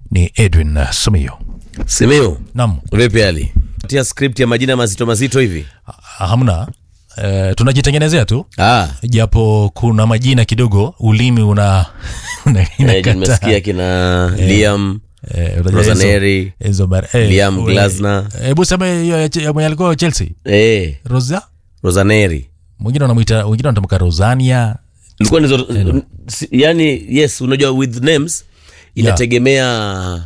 ni Edwin uh, Simiyu. Simeo, Naam, vipi hali? Tia script ya majina mazito mazito hivi. ha- hamna uh, tunajitengenezea tu Ah, japo kuna majina kidogo ulimi una, una eh, inakataa. nimesikia kina Liam, Eh, unajua Rosaneri, hizo- hizo bar- eh, Liam we- Glasner. hebu sema hiyo ya Che- ya mwenye alikuwa Chelsea eh, Rosa Rosaneri. mwingine wanamwita wengine wanatamka Rosania Ilikuwa nizo, si- yani yes, unajua with names inategemea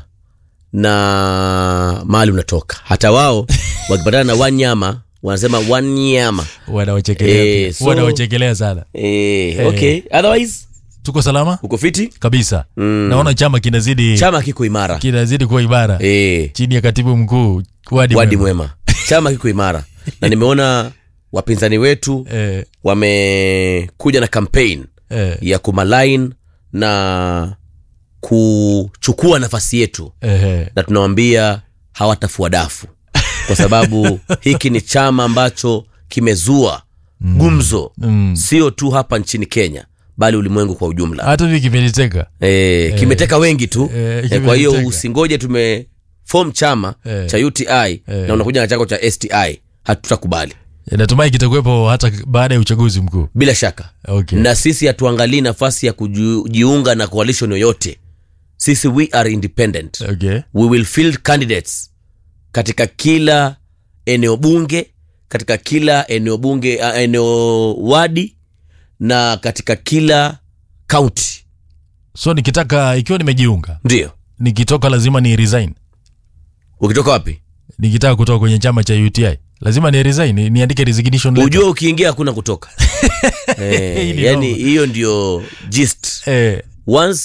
na mahali unatoka. Hata wao wakipatana na wanyama wanasema wanyama. wanaochekelea Eh, pia. so- wanaochekelea sana Eh, okay. Otherwise tuko salama uko fiti? kabisa Mm. naona chama kinazidi Chama kiko imara. kinazidi kuwa imara Eh. chini ya katibu mkuu Wadi wadi Mwema. mwema chama kiko imara na nimeona wapinzani wetu eh, wamekuja na campaign eh, ya kumalain na kuchukua nafasi yetu eh, na tunawambia hawatafua dafu kwa sababu hiki ni chama ambacho kimezua gumzo mm. sio tu hapa nchini kenya bali ulimwengu kwa ujumla hata hivi kimeniteka e, kimeteka wengi tu Eh, e, kwa hiyo kimeteka. usingoje tumefom chama Eh. cha uti na unakuja na chako cha sti hatutakubali natumai kitakuwepo hata baada ya uchaguzi mkuu bila shaka okay. na sisi hatuangalii nafasi ya kujiunga na coalition yoyote sisi we are independent okay. we will field candidates katika kila eneo bunge katika kila eneo bunge uh, eneo wadi na katika kila kaunti so nikitaka ikiwa nimejiunga ndio nikitoka lazima ni resign ukitoka wapi nikitaka kutoka kwenye chama cha uti lazima ni resign ni, niandike resignation letter. ujue ukiingia hakuna kutoka eh, Hii ni yani noma. hiyo ndio gist eh, once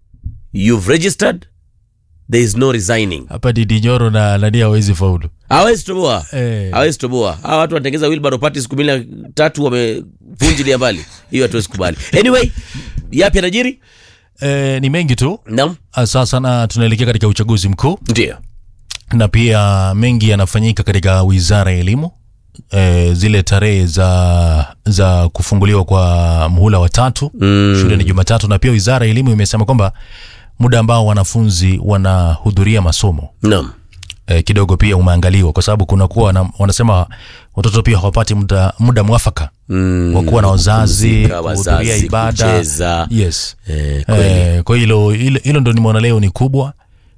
you've registered there is no resigning hapa didijoro na nani hawezi faulu hawezi toboa eh, hawezi toboa hawa watu wanatengeza wilbaro party siku mbili na tatu wamevunjilia mbali hiyo hatuwezi kubali anyway yapi anajiri eh, ni mengi tu nam Ah, sasa na tunaelekea katika uchaguzi mkuu ndio na pia mengi yanafanyika katika wizara ya elimu e, zile tarehe za za kufunguliwa kwa muhula wa tatu Mm. shule ni jumatatu na pia wizara ya elimu imesema kwamba muda ambao wanafunzi wanahudhuria masomo nam e, kidogo pia umeangaliwa kwa sababu kunakuwa wana, wanasema watoto pia hawapati muda, muda mwafaka Mm, wa kuwa na wazazi kupumzika, kuhudhuria wazazi, ibada kucheza. yes Eh, kweli. e, kwa hilo hilo hilo ndo nimeona leo ni kubwa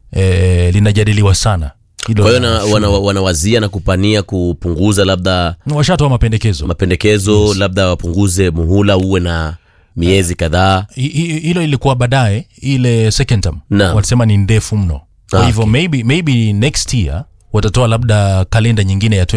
e, linajadiliwa sana Hilo kwa hiyo la na- wana- wanawazia na kupania kupunguza labda washatoa mapendekezo mapendekezo labda wapunguze muhula uwe na miezi kadhaa Hi- hi- hilo ilikuwa baadaye ile second term Naam. walisema ni ndefu mno kwa Ah, hivyo maybe, maybe next year watatoa labda kalenda nyingine ya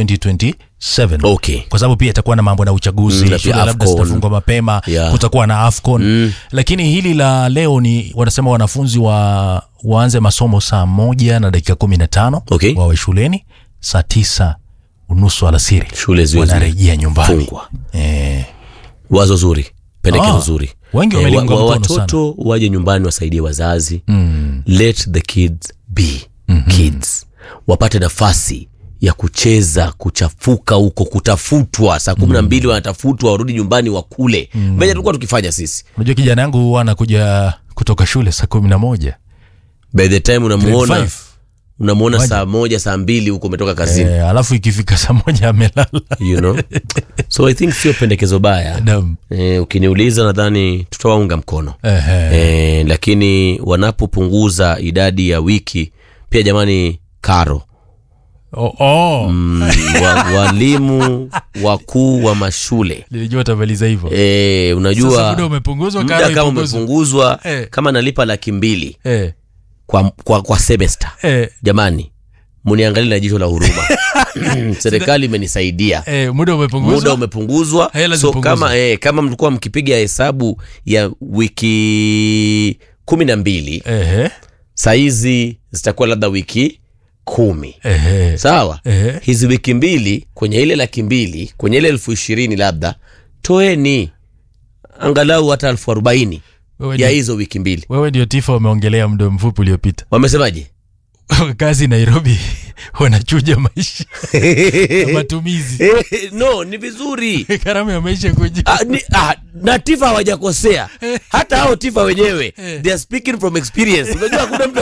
2027 okay kwa sababu pia itakuwa na mambo na uchaguzi Mm, na shule pia labda AFCON. zitafungwa mapema Yeah. kutakuwa na afcon Mm. lakini hili la leo ni wanasema wanafunzi wa waanze masomo saa moja na dakika kumi na tano Okay. wawe shuleni saa tisa unusu alasiri shule ziwe wanarejea nyumbani zimefungwa eh, wazo zuri pendekezo Ah, zuri wengi Eh, wameliunga wa- wa- mkono watoto waje nyumbani wasaidie wazazi mm, let the kids be kids wapate nafasi ya kucheza kuchafuka huko kutafutwa saa kumi na mbili wanatafutwa warudi nyumbani wakule mm. venye tulikuwa tukifanya sisi unajua kijana yangu huwa anakuja kutoka shule saa kumi na moja by the time Grade unamuona five. unamuona Moja. saa moja saa mbili huko umetoka kazini eh, alafu ikifika saa moja amelala you know so i think sio pendekezo baya Naam. eh, ukiniuliza nadhani tutawaunga mkono Ehe. eh, lakini wanapopunguza idadi ya wiki pia jamani karo Oh, oh. mm, wa, walimu wakuu wa mashule nilijua utamaliza hivyo e, Sasa unajua muda umepunguzwa muda karo kama ipunguzwe. umepunguzwa Eh. kama nalipa laki mbili eh, kwa, kwa, kwa semester eh, jamani muniangalie na jicho la huruma serikali imenisaidia eh, muda umepunguzwa muda umepunguzwa Hela so zipunguzwe. kama, eh, kama mlikuwa mkipiga hesabu ya wiki kumi na mbili Ehe, sahizi zitakuwa labda wiki kumi ehe, sawa ehe. hizi wiki mbili kwenye ile laki mbili kwenye ile elfu ishirini labda toeni angalau hata elfu arobaini Wewe ya ndio- hizo wiki mbili wewe ndio tifa wameongelea muda mfupi uliopita wamesemaje kazi nairobi wanachuja maisha ya matumizi no ni vizuri gharama ya maisha kuja Ah, ni, ah, na tifa hawajakosea hata hao tifa wenyewe they are speaking from experience unajua hakuna mtu